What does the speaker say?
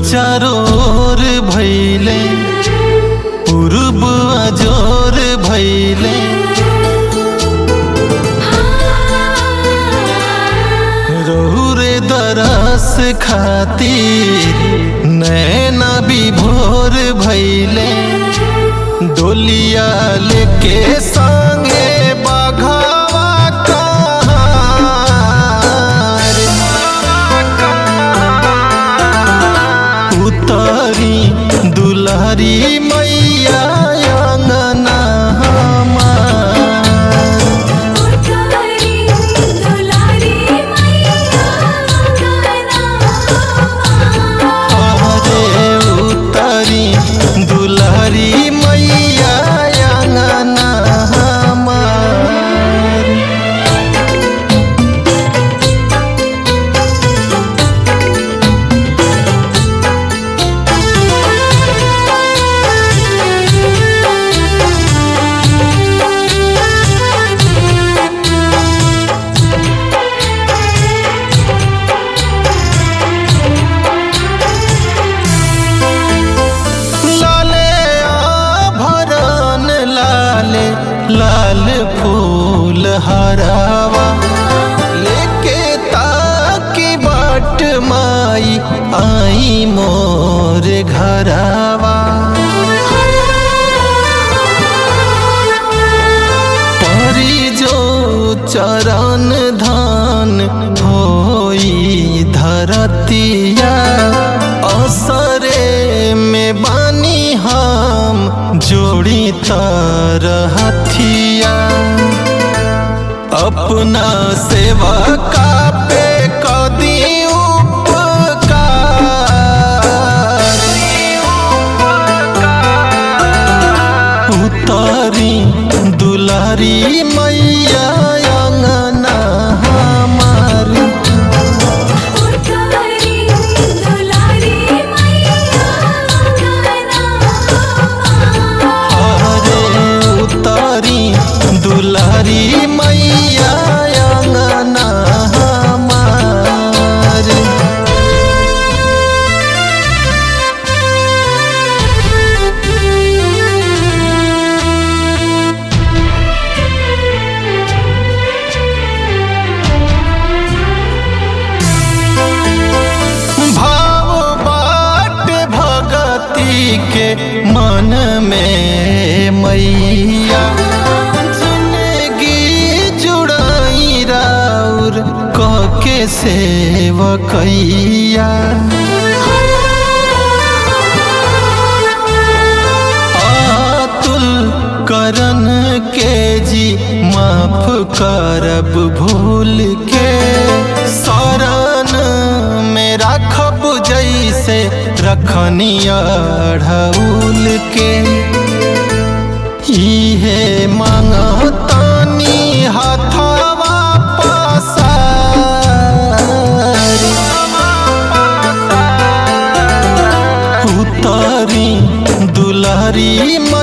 चारोर भैले पूर्व अजोर भैले रहुरे दरस खातिर नैना विभोर भैले डोलिया लेके संगे बघावा कहाँ उतरी दुलहरी मैया अंगना हमार उतारी दुलारी मैया अंगना अरे उतरी दुलहरी मैया अंगना हमार लाले आभरण लाले लाल फूल हरावा लेके ताकी बाट माई आई मोर घरावा परी जो चरण धान होई धरतिया असरे में बानी हम जोड़ी तरहथिया अपना सेवा का पे कदी उपकार उतारी दुलारी मैया अंगना हमार उतारी दुलारी मैया अंगना अरे उतारी दुलारी मैया अंगना हमार भाव बाट भगती के मन में मैया जिंदगी जुड़ाई राउर क के सेवकैया आतुल करन के जी माफ करब भूल के शरण में राखब जैसे रखनिया ढौल के इहे मांगतानी हाथवा पसारी उतारी दुलारी